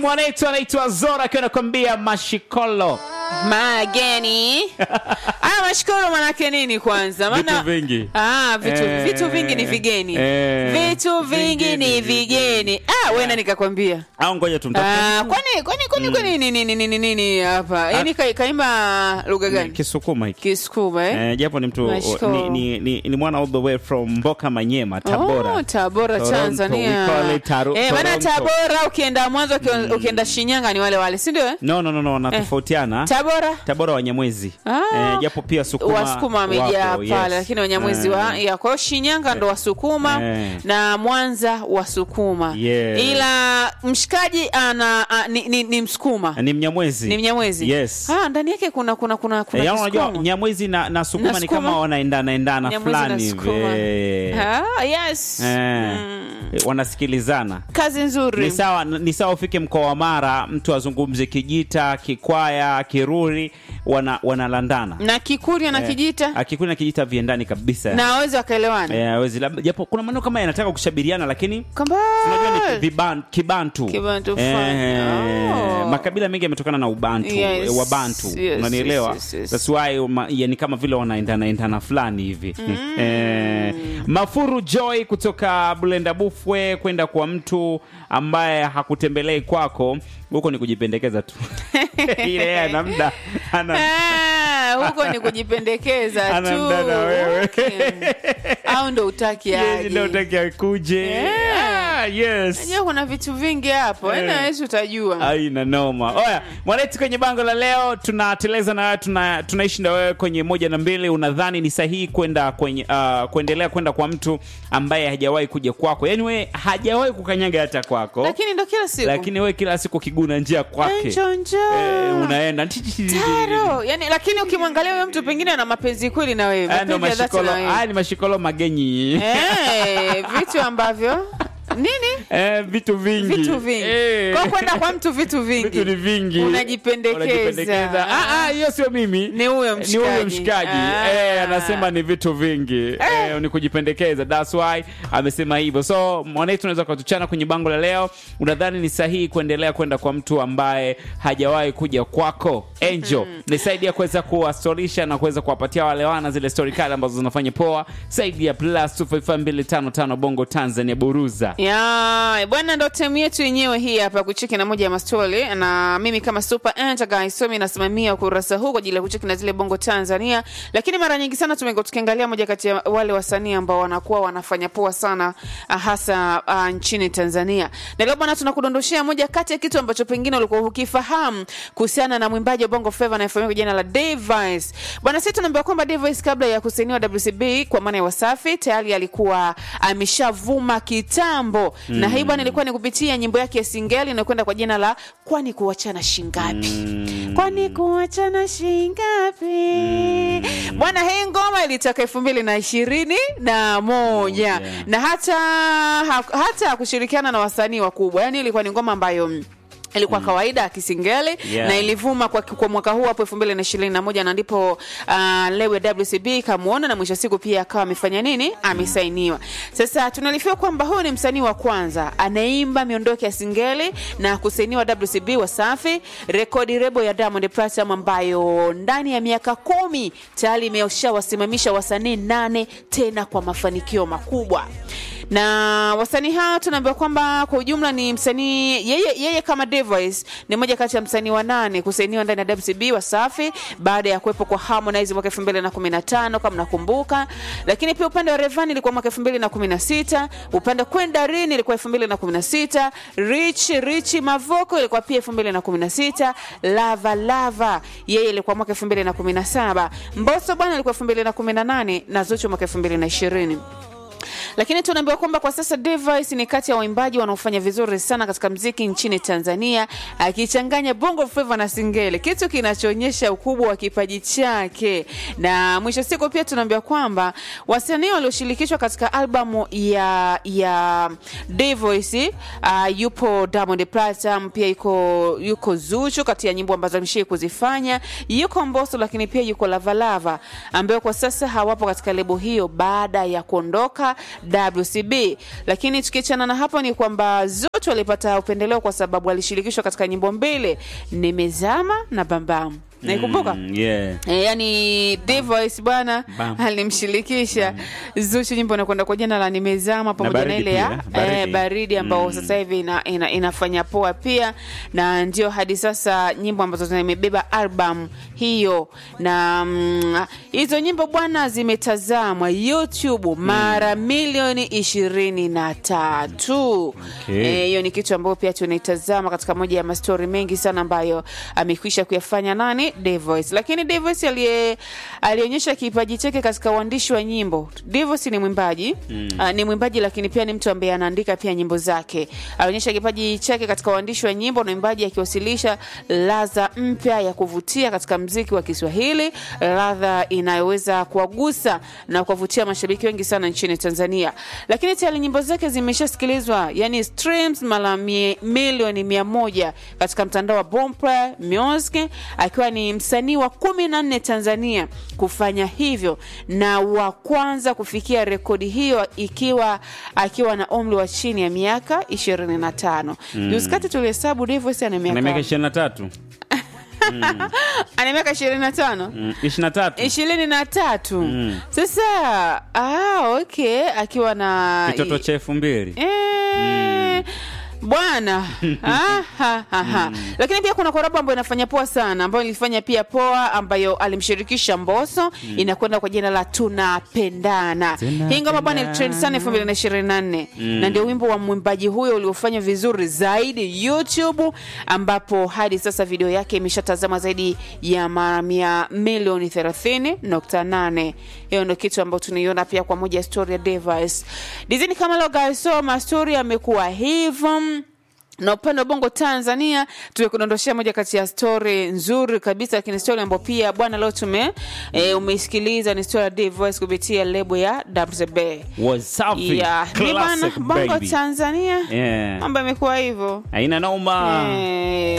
mwanetu anaitwa Zora akiwa anakwambia mashikolo mageni aya mashukuru manake nini kwanza Vitu Maana- vingi. ah, vitu, Eh, vitu vingi ni vigeni eh, vitu vingi vingi ni ni vigeni ah, wena nikakwambia au ngoja tumtafute Ah, kwani kwani kwani kwani nini nini nini nini hapa yani ka- kaimba lugha gani Kisukuma hiki kisukuma eh? Eh, japo ni mtu Nashukuru. ni, ni, ni, ni mwana all the way from Mboka Manyema Tabora. Oh, Tabora Toronto, Tanzania. we call it Taro- eh, maana Toronto. Tabora ukienda Mwanza uki- ukienda Shinyanga ni wale wale, si ndio? eh? No, no, no, no, wanatofautiana. Tabora Tabora Wanyamwezi. Ah. Eh, japo pia Sukuma Wasukuma wamejaa wapo, pale, yes. lakini Wanyamwezi wa Eh, ya kwa hiyo Shinyanga ndo Wasukuma Eh. na Mwanza Wasukuma, Yeah. ila mshikaji ana a, ni, ni, ni Msukuma ni Mnyamwezi. ni Mnyamwezi. Yes. Ah, ndani yake kuna kuna kuna kuna Eh, yaani unajua Kisukuma. Nyamwezi na, na Sukuma Na ni Sukuma. kama wanaendana endana Nyamwezi na fulani hivi. Sukuma. Eh, Ah, yes. eh, Mm. wanasikilizana. Kazi nzuri. Ni sawa ni sawa ufike mkoa wa Mara mtu azungumze Kijita, Kikwaya, Kiruri wana wanalandana. na Kikurya na Eh, Kijita Akikuwa na Kijita viendani kabisa. na wawezi wakaelewana Eh, hawezi labda japo kuna maneno kama yanataka kushabiriana lakini kwamba unajua ni viban, kibantu, Kibantu fulani. Oh. makabila mengi yametokana na ubantu Yes. eh, wabantu Yes, unanielewa yes, yes, yes. That's why ma, yani kama vile wanaendana endana fulani hivi eh, mafuru joy kutoka bulenda bufwe kwenda kwa mtu ambaye hakutembelei kwako huko ni kujipendekeza tu ile yeye ana muda ana Ah, huko ni kujipendekeza Ana tu muda na wewe. Okay. au ndo utaki yeye aje ndio utaki akuje Yeah. Ah, yes Najua kuna vitu vingi hapo Eh. ena Yesu utajua aina noma oya mwanetu kwenye bango la leo tunateleza na wewe tuna, tunaishi na wewe kwenye moja na mbili unadhani ni sahihi kwenda kwenye uh, kuendelea kwenda kwa mtu ambaye hajawahi kuja kwako yaani we hajawahi kukanyaga hata kwako lakini ndo kila siku lakini we kila siku kiguna njia kwake Njo, njo. eh, unaenda Taro. yani lakini ukimwangalia huyo mtu pengine ana mapenzi kweli na wewe Haya ndo mapenzi ya dhati mashikolo na wewe haya ni mashikolo magenyi Eh, vitu ambavyo nini eh, vitu vingi vitu vingi Eh. kwa kwenda kwa mtu vitu vingi vitu ni vingi Unajipendekeza. Ah, ah, hiyo sio mimi Ni huyo ni huyo mshikaji. mshikaji Ah. eh, anasema ni vitu vingi eh, ni kujipendekeza that's why amesema hivyo so mwanetu unaweza ukatuchana kwenye bango la leo unadhani ni sahihi kuendelea kwenda kwa mtu ambaye hajawahi kuja kwako angel nisaidia kuweza kuwastorisha na kuweza kuwapatia wale wana zile story kali ambazo zinafanya poa saidi ya plus 255255 bongo tanzania buruza ya bwana ndo temu yetu yenyewe hii hapa kucheki na moja ya mastori na mimi kama super Enter guy somi nasimamia ukurasa huu kwa ajili ya kucheki na zile bongo tanzania lakini mara nyingi sana tumekuwa tukiangalia moja kati ya wale wasanii ambao wanakuwa wanafanya poa sana ah, hasa uh, nchini tanzania na leo bwana tunakudondoshea moja kati ya kitu ambacho pengine ulikuwa hukifahamu kuhusiana na mwimbaji wa bongo flava anayefahamika kwa jina la Davies. bwana sisi tunaambiwa kwamba Davies kabla ya kusainiwa WCB kwa maana ya wasafi tayari alikuwa ameshavuma kitambo mm. na hii bwana ilikuwa ni kupitia nyimbo yake ya singeli inayokwenda kwa jina la kwani kuachana shingapi mm. kwani kuachana shingapi mm. bwana hii ngoma ilitoka elfu mbili na ishirini na moja Moja. na hata ha, hata kushirikiana na wasanii wakubwa yani ilikuwa ni ngoma ambayo mm, ilikuwa mm. kawaida kisingeli Yeah. na ilivuma kwa, kwa mwaka huu hapo elfu mbili na ishirini na moja na ndipo uh, lewe WCB ikamwona na mwisho wa siku pia akawa amefanya nini amesainiwa sasa tunalifia kwamba huyu ni msanii wa kwanza anaimba miondoko ya singeli na kusainiwa WCB Wasafi rekodi rebo ya Diamond Platinum ambayo ndani ya miaka kumi tayari imeshawasimamisha wasanii nane tena kwa mafanikio makubwa na wasanii hao tunaambiwa kwamba kwa ujumla ni msanii yeye, yeye kama Device ni moja kati ya msanii wa nane kusainiwa ndani ya WCB Wasafi baada ya kuwepo kwa Harmonize mwaka 2015 kama nakumbuka, lakini pia upande wa Rayvanny ilikuwa mwaka 2016, upande wa Kwenda Rini ilikuwa 2016, Rich Rich Mavoko ilikuwa pia 2016, Lava Lava yeye ilikuwa mwaka 2017, Mbosso bwana ilikuwa 2018 na Zuchu mwaka 2020 lakini tunaambiwa kwamba kwa sasa Device ni kati ya waimbaji wanaofanya vizuri sana katika mziki nchini Tanzania, akichanganya bongo flava na singeli, kitu kinachoonyesha ukubwa wa kipaji chake. Na mwisho siku pia tunaambiwa kwamba wasanii walioshirikishwa katika albamu ya ya Device uh, yupo Diamond Platinum, pia yuko yuko Zuchu kati ya nyimbo ambazo ameshii kuzifanya, yuko Mbosso, lakini pia yuko Lavalava ambayo kwa sasa hawapo katika lebo hiyo baada ya kuondoka WCB. Lakini tukiachana na hapo ni kwamba zote walipata upendeleo kwa sababu walishirikishwa katika nyimbo mbili, Nimezama na Bambam. Naikumbuka? Mm, yeah. E, yani Divoice bwana Bam. alimshirikisha Zuchu, nyimbo inakwenda kwa jina la Nimezama pamoja na Baridi ile ya pia, Baridi. eh, baridi ambao sasa hivi ina, ina, inafanya poa pia, na ndio hadi sasa nyimbo ambazo zimebeba album hiyo, na mm, hizo nyimbo bwana zimetazamwa YouTube mara milioni ishirini na tatu. Okay. Eh, hiyo ni kitu ambayo pia tunaitazama katika moja ya mastori mengi sana ambayo amekwisha kuyafanya nani Dvoice. Lakini Dvoice aliye alionyesha kipaji chake katika uandishi wa nyimbo. Dvoice ni mwimbaji mm. ni mwimbaji lakini pia ni mtu ambaye anaandika pia nyimbo zake. Alionyesha kipaji chake katika uandishi wa nyimbo na uimbaji, akiwasilisha ladha mpya ya kuvutia katika mziki wa Kiswahili, ladha inayoweza kuwagusa na kuwavutia mashabiki wengi sana nchini Tanzania. Lakini tayari nyimbo zake zimeshasikilizwa, yani streams mara mie- milioni mia moja katika mtandao wa Boomplay Music, akiwa ni msanii wa kumi na nne Tanzania kufanya hivyo na wa kwanza kufikia rekodi hiyo ikiwa akiwa na umri wa chini ya miaka ishirini na tano. Juzi kati tulihesabu Davoice ana na miaka miaka ishirini na tatu ana miaka ishirini na tano ishirini na tatu ishirini na tatu sasa ah, okay akiwa na kitoto cha elfu mbili Eh, bwana Ah, ha, ha, ha. lakini pia kuna korabo ambayo inafanya poa sana ambayo ilifanya pia poa ambayo alimshirikisha Mbosso inakwenda kwa jina la tunapendana hii ngoma bwana ilitrend sana elfu mbili na ishirini na nne na ndio wimbo wa mwimbaji huyo uliofanya vizuri zaidi YouTube ambapo hadi sasa video yake imeshatazama zaidi ya mara mia milioni 30.8 hiyo ndio kitu ambayo tunaiona pia kwa moja ya story ya Device dizini kama logasoma story amekuwa hivyo na upande wa bongo Tanzania tumekudondoshea moja kati ya stori nzuri kabisa, lakini stori ambayo pia bwana leo tume e, umeisikiliza ni stori ya Dvoice kupitia lebo ya WCB. Wasafi. Yeah, ni bwana Classic, bongo baby. Tanzania Yeah. mambo yamekuwa hivyo haina noma Eh,